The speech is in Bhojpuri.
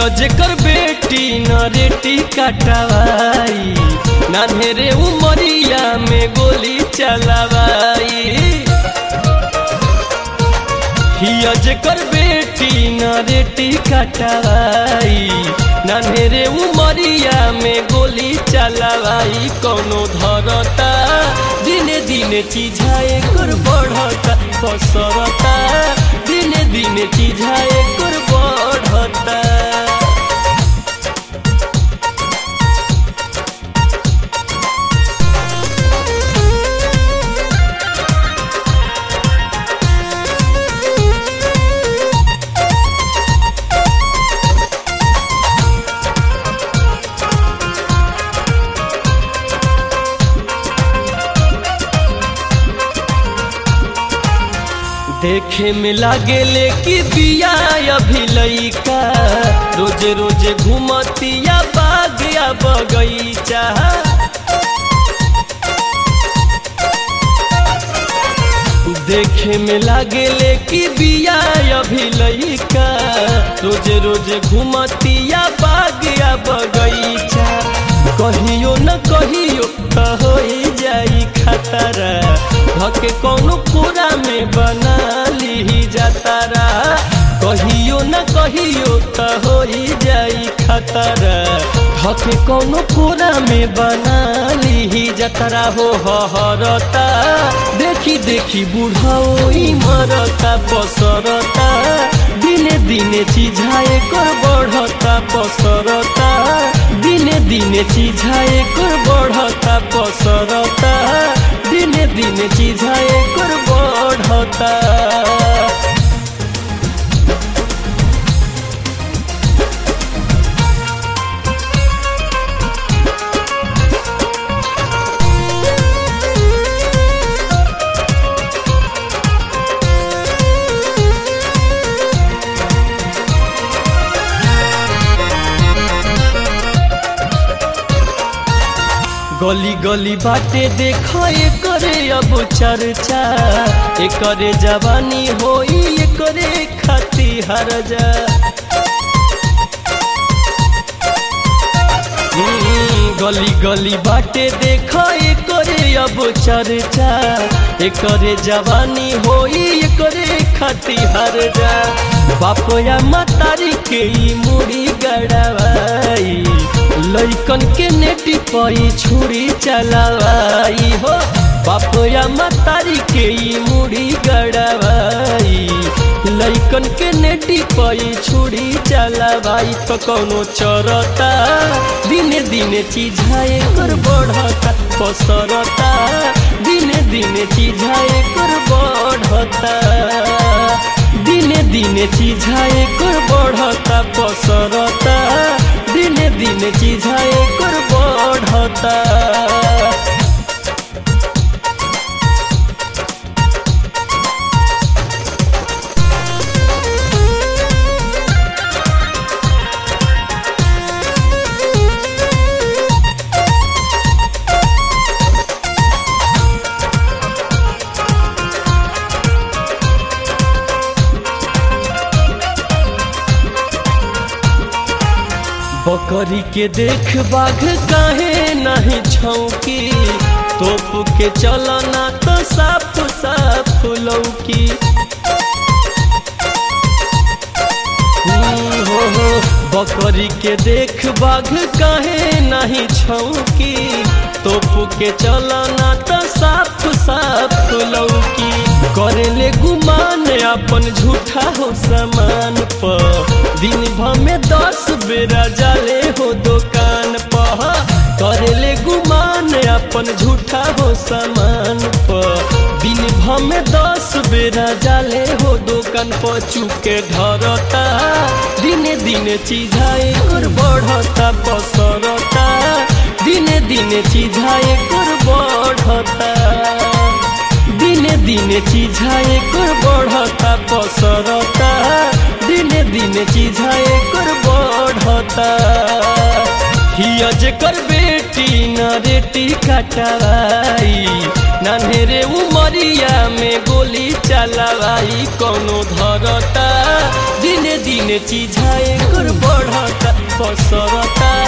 हिया जेकर बेटी नरेटी कटवाई नान्हेरे उमरिया में गोली चलवाई हिया जेकर बेटी नरेटी कटवाई नान्हेरे उमरिया में गोली चलवाई कौनो धरता दिने दिने चीझाए कर बढ़ता पसरता दिने दिने चीझाए कर बढ़ता देखे में लागेले कि बिया अभी लइका रोज रोज घूमतिया बागिया बगैचा देखे में लागेले कि बिया अभी लइका रोज रोज घूमतिया बागिया बगैचा कहियो न कहियो त हो जाई खतरा धके कौनो पूरा में बना ली जातारा कहियो न कहियो त हो जाई खतरा धके कौनो पूरा में बना ली जातारा हो हरता देखी देखी बुढ़ाओ मरता पसरता दिने दिने चीझाए कर बढ़ता पसरता दिने दिने चीझाए कर बढ़ता पसरता दिने दिने चीझाए कर बढ़ता गली गली बाटे देख करे अब चर्चा एकरे जवानी होई एकरे खाती हर जा गली गली बाटे देख करे अब चर्चा एकरे जवानी होई एकरे खाती हर जा बाप या मतारी के मुड़ी गड़वाई लैकन के नेटी पई छुरी चलावाई हो बाप या मतारी के मुड़ी गड़वाई लैकन के नेटी पई छुरी चलावाई तो कौनो चरता दिने दिने चीझाए कर बढ़ता पसरता दिने दिने चीझाए कर बढ़ता दिने दिने चीझाए कर बढ़ता पसरता दिने दिने चीझाए कर बढ़ता बकरी के देख बाघ काहे नहीं छौकी तोप के चलना तो साफ साफ लौकी हो हो बकरी के देख बाघ काहे नहीं छौकी तोप के चलना तो साफ साफ लौकी करेले गुमान अपन झूठा हो सामान पर दिन भर में दस बेरा जाले हो दुकान पर करेले गुमान अपन झूठा हो सामान पर दिन भर में दस बेरा जाले हो दुकान पर चुके धरता दिने दिने चीझाए कर बढ़ता पसरता दिने दिने चीझाए कर बढ़ता दिने दिने चीझाए कर बढ़ता पसरता दिने दिने चीझाए कर बढ़ता हिया जेकर बेटी रेटी कटवाई नान्हेरे उमरिया में गोली चलावाई कोनो धरता दिने दिने चिझाए कर बढ़ता पसरता